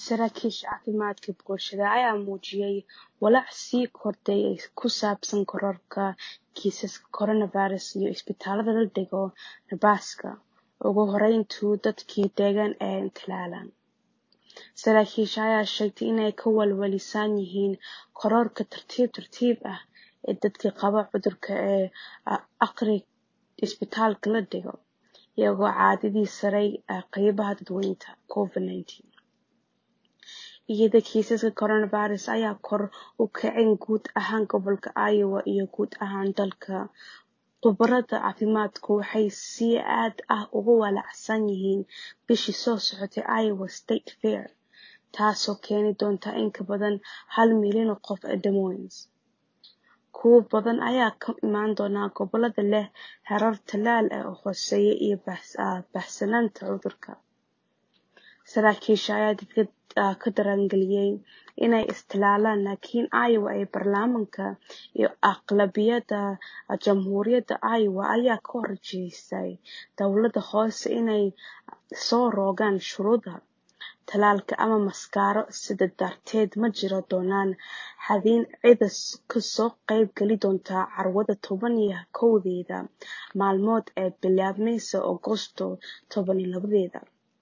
Saraakiisha caafimaadka bulshada ayaa muujiyay walaac sii kordhay ee ku saabsan kororka kiisaska coronavirus iyo isbitaalada la dhigo Nebraska. Ugu horreyntii, dadkii deegaan ee tallaalan. Saraakiisha ayaa sheegtay inay ka walwalsan yihiin kororka tartiib tartiib ah ee dadka qaba cudurka ee aqriga isbitaalka la dhigo, iyagoo caadadii saaray qaybaha dadweynaha COVID-19. Iyada kiisaska coronavirus ayaa kor u kacay guud ahaan gobolka Iowa iyo guud ahaan dalka, khubarada caafimaadku waxay si aad ah uga walaacsan yihiin bishii soo socotay Iowa State Fair, taasoo keeni doonta in ka badan hal milyan oo qof Des Moines. Kuwo badan ayaa ka imaan doona gobollada leh heerar tallaal oo hooseeya iyo baahsanaanta cudurka. Saraakiisha ayaa dadka ka dareengeliyay inay is tallaalaan, laakiin Iowa ee baarlamaanka iyo aqlabiyadda jamhuuriyadda Iowa ayaa ka horjeestay dowladda hoose inay soo rogaan shuruudaha tallaalka ama maaskaro, sidaa darteed ma jiri doonaan xaddidaad cidda ka soo qayb gali doonta carwada toban iyo kowdeeda maalmood ee bilaabmaysa Agoosto toban iyo labadeeda.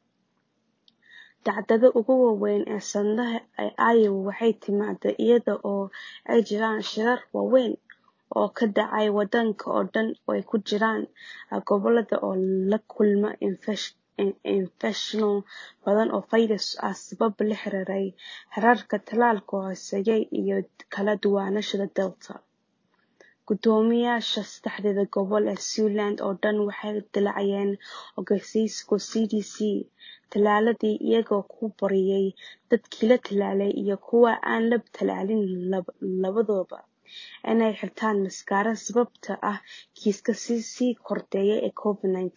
Dhacdada ugu weyn ee sanadaha ee Iowa waxay timaadaa iyada oo ay jiraan shirar waaweyn oo ka dhacaya waddanka oo dhan oo ay ku jiraan gobollada oo la kulma infekshanno badan oo fayras ah sababo la xiriira heerarka tallaalka oo hooseeya iyo kala duwanaanshaha Delta. Guddoomiyeyaasha saddexda gobol ee Siouxland oo dhan waxay dillaaciyeen ogeysiisyo CDC tallaaladii iyagoo ku booriyay dadkii la tallaalay iyo kuwa aan la tallaalin labaduba inay xirtaan maaskaro sababtoo ah kiisaska sii kordhaya ee COVID-19.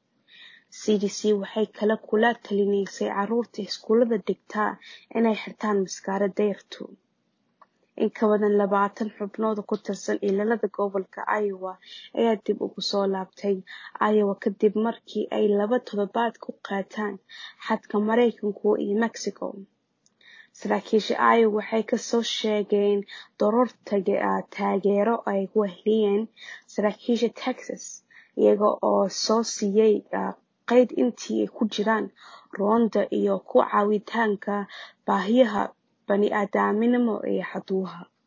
CDC waxay kaloo kula talineysay carruurta iskuulada dhigata inay xirtaan maaskaro dayrtu. In ka badan labaatan xubnood oo ka tirsan ilaalada gobolka Iowa ayaa dib ugu soo laabtay Iowa kadib markii ay laba toddobaad ku qaateen xadka Mareykanka iyo Mexico. Saraakiisha Iowa waxay ka soo sheegeen koror taageero ay u helayaan saraakiisha Texas, iyaga oo soo siiyay qayd intii ay ku jiraan roonda iyo ku caawinta baahiyaha bani'aadamnimo ee xuduudaha.